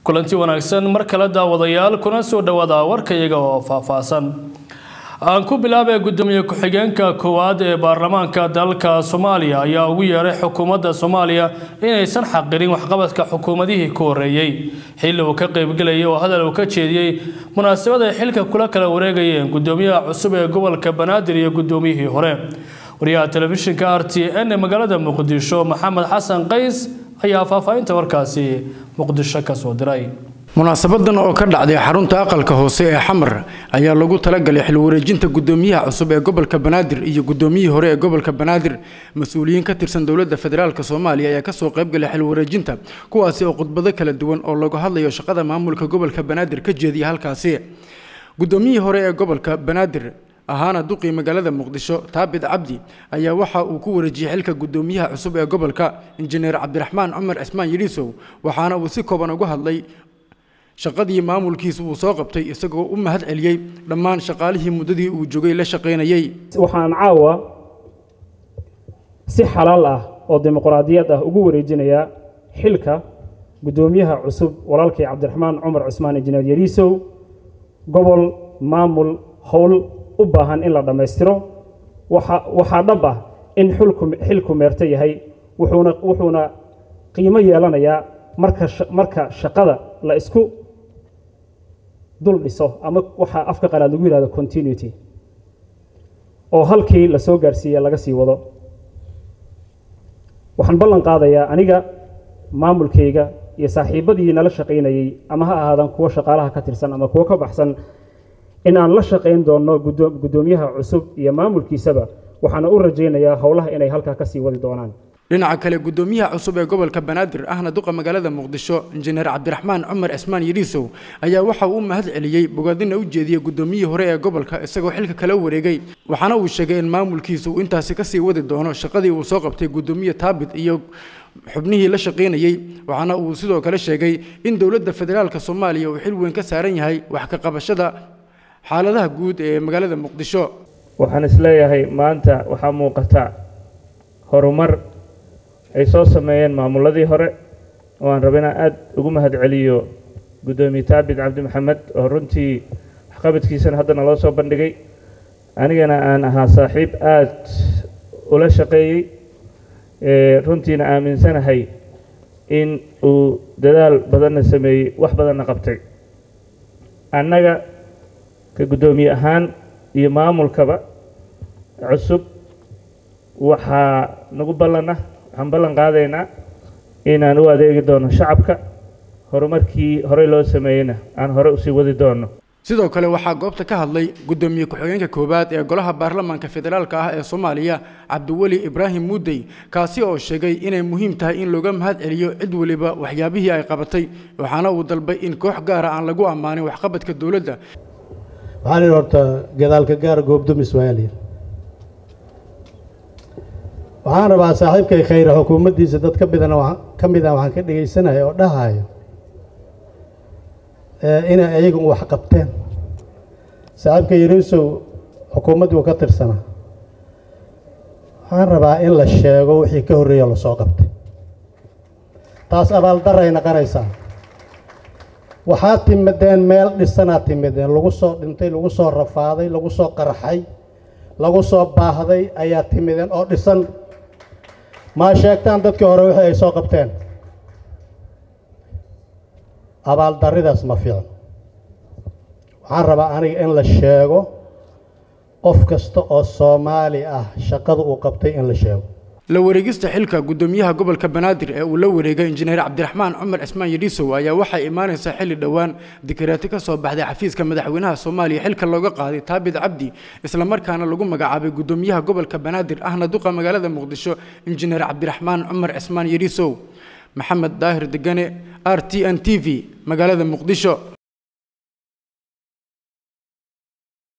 kulanti wanaagsan mar kale daawadayaal kuna soo dhawaada warkayaga oo faahfaahsan aan ku bilaabay gudoomiye ku-xigeenka koowaad ee baarlamaanka dalka soomaaliya ayaa ugu yeeray xukuumadda soomaaliya inaysan xaqirin waxqabadka xukuumadihii ku horeeyey xilli uu ka qeybgelayay oo hadal uu ka jeediyey munaasabad ay xilka kula kala wareegayeen gudoomiyaha cusub ee gobolka banaadir iyo gudoomiyihii hore wariyaha telefishinka r t n ee magaalada muqdisho maxamed xasan qays ayaa faahfaahinta warkaasi muqdisho ka soo diray munaasabadan oo ka dhacday xarunta aqalka hoose ee xamar ayaa lagu talagalay xil wareejinta gudoomiyaha cusub ee gobolka banaadir iyo gudoomiyihii hore ee gobolka banaadir mas-uuliyiin ka tirsan dowladda federaalk soomaaliya ayaa kasoo qaybgalay xil wareejinta kuwaasi oo khudbado kala duwan oo lagu hadlayo shaqada maamulka gobolka banaadir ka jeediya halkaasi gudoomiyihii hore ee gobolka banaadir ahaana duqii magaalada muqdisho taabit cabdi ayaa waxa uu ku wareejiyey xilka gudoomiyaha cusub ee gobolka injineer cabdiraxmaan cumar cismaan yidhiisow waxaana uu si kooban uga hadlay shaqadii maamulkiisa uu soo qabtay isagoo u mahad celiyey dhammaan shaqaalihii muddadii uu joogay la shaqaynayey waxaan caawa si xalaal ah oo dimuqraadiyad ah ugu wareejinayaa xilka guddoomiyaha cusub walaalkii cabdiraxmaan cumar cusmaan injineer yariisow gobol maamul howl u baahan in la dhammaystiro waxaa dhab ah in xilku meerto yahay wuxuuna qiimo yeelanayaa marka shaqada la isku dul dhiso ama waxaa afka qalaad lagu yihahdo continuity oo halkii la soo gaarsiiya laga sii wado waxaan ballan qaadayaa aniga maamulkayga iyo saaxiibbadii nala shaqaynayey ama ha ahaadaan kuwo shaqaalaha ka tirsan ama kuwo ka baxsan in aan la shaqayn doonno guddoomiyaha cusub iyo maamulkiisaba waxaana u rajaynayaa howlaha inay halkaa ka sii wadi doonaan dhinaca kale gudoomiyaha cusub ee gobolka banaadir ahna duqa magaalada muqdisho injineer cabdiraxmaan cumar cismaan yidhiisow ayaa waxa uu u mahad celiyey bogaadina u jeediyey gudoomiyihii hore ee gobolka isagoo xilka kala wareegay waxaana uu sheegay in maamulkiisa uu intaasi kasii wadi doono shaqadii uu soo qabtay gudoomiye taabit iyo xubnihii la shaqaynayey waxaana uu sidoo kale sheegay in dowladda federaalk soomaaliya uu xil weyn ka saaran yahay wax ka qabashada xaaladaha guud ee magaalada muqdisho waxaan isleeyahay maanta waxaa muuqata horumar ay soo sameeyeen maamuladii hore oo aan raba inaan aada ugu mahad celiyo guddoomiye taabit cabdi maxamed oo runtii waxqabadkiisana haddana loo soo bandhigay anigana aan ahaa saaxiib aada ula shaqeeyey runtiina aaminsanahay in uu dadaal badanna sameeyey wax badanna qabtay annaga ka guddoomiye ahaan iyo maamulkaba cusub waxaa nagu ballanah waxaan ballan qaadaynaa inaan u adeegi doono shacabka horumarkii horey loo sameeyeyna aan hore usii wadi doono sidoo kale waxaa goobta ka hadlay gudoomiye ku-xigeenka koowaad ee golaha baarlamaanka federaalk ah ee soomaaliya cabdiweli ibraahim muudey kaasi oo sheegay inay muhiim tahay in looga mahad celiyo cid weliba waxyaabihii ay qabatay waxaana uu dalbay in koox gaara aan lagu ammaanin waxqabadka dowladda waxaa la yidhi horta gadaalka gaar goobdumis waaya layidhi waxaan rabaa saaxiibkay khayre xukuumaddiisa dad ka midana ka mid ah waxaan ka dhegaysanaya oo dhahayo inay ayagu wax qabteen saaxiibka yariisow xukuumaddii uu ka tirsanaa waxaan rabaa in la sheego wixii ka horreeya lasoo qabtay taas abaaldaray naqanaysaa waxaad timideen meel dhisanaad timideen lagu soo dhintay lagu soo rafaaday lagu soo qarxay lagu soo baahday ayaa timideen oo dhisan maa sheegtaan dadkii hore wixii ay soo qabteen abaaldarridaas ma fiicno waxaan rabaa aniga in la sheego qof kasta oo soomaali ah shaqada uu qabtay in la sheego la wareegista xilka gudoomiyaha gobolka banaadir ee uu la wareegay injineer cabdiraxmaan cumar cismaan yidhiisow ayaa waxay imaanaysaa xilli dhowaan dikaraati ka soo baxday xafiiska madaxweynaha soomaaliya xilka looga qaaday taabit cabdi islamarkaana lagu magacaabay gudoomiyaha gobolka banaadir ahna duqa magaalada muqdisho injineer cabdiraxmaan cumar cismaan yidhiisow maxamed daahir degane r t n t v magaalada muqdisho